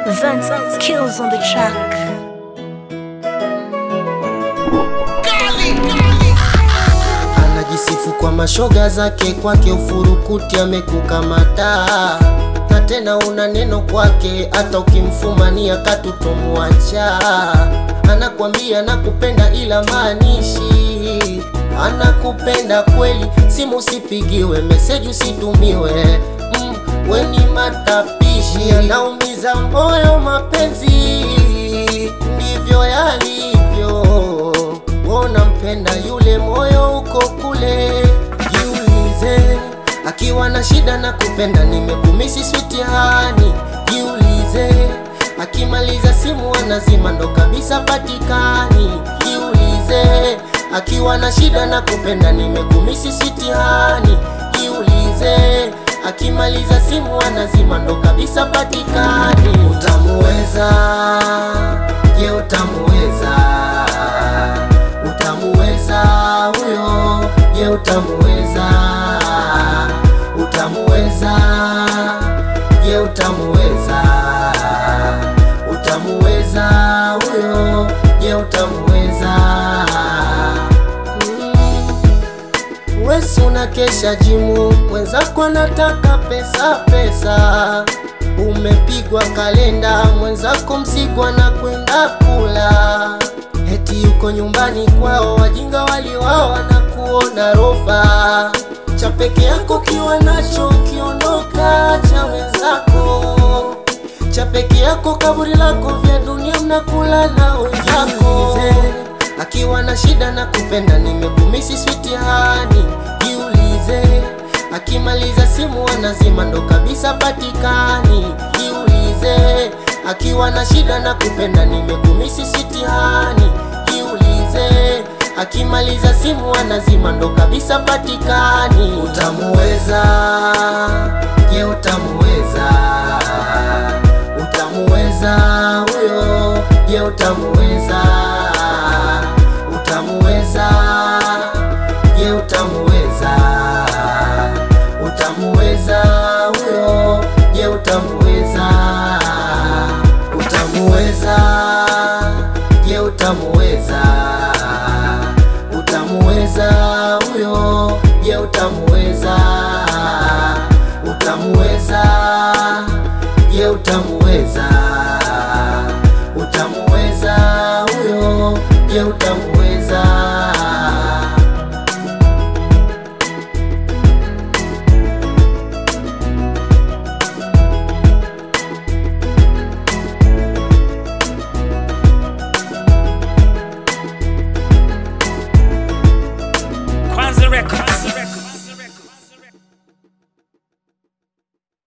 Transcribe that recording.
Vince kills on the track. Anajisifu kwa mashoga zake, kwake ufurukuti amekukamata, na tena una neno kwake, hata ukimfumania katutomwacha. Anakwambia nakupenda, ila maanishi anakupenda kweli. Simu usipigiwe, meseji usitumiwe, mm, weni matapishi, anaumiza moyo. Mapenzi ndivyo yalivyo Wona mpenda yule moyo uko kule, jiulize akiwa na shida na kupenda, nimekumisi switi hani. Jiulize akimaliza simu anazima, ndo kabisa patikani. Jiulize akiwa na shida na kupenda, nimekumisi switi hani. Jiulize akimaliza simu anazima, ndo kabisa patikani. Utamuweza? Je, utamuweza? Utamuweza huyo? Je, utamuweza? Utamuweza? Je, utamuweza? Utamuweza huyo? Je, utamuweza? Mm. Wesi unakesha jimu, mwenzako anataka pesa pesa, umepigwa kalenda, mwenzako mzigo na kwenda kula Eti yuko nyumbani kwao, wajinga waliwao wanakuona rofa. Cha peke yako kiwa nacho kiondoka, cha wenzako cha peke yako, kaburi lako, vya dunia mnakula na wenzako. Akiwa na shida na kupenda, nimekumisi switi hani. Jiulize akimaliza simu anazima, ndo kabisa patikani. Jiulize akiwa na shida na kupenda, nimekumisi switi hani. Jiulize akimaliza simu anazima, ndo kabisa patikani. Utamuweza? Je, utamuweza? Utamuweza huyo? Je, utamuweza? Utamuweza? Je, utamuweza? Utamuweza huyo? Je, utamuweza? Utamuweza? Je, utamuweza? Utamuweza huyo? Je, utamuweza? Utamuweza? Je, utamuweza?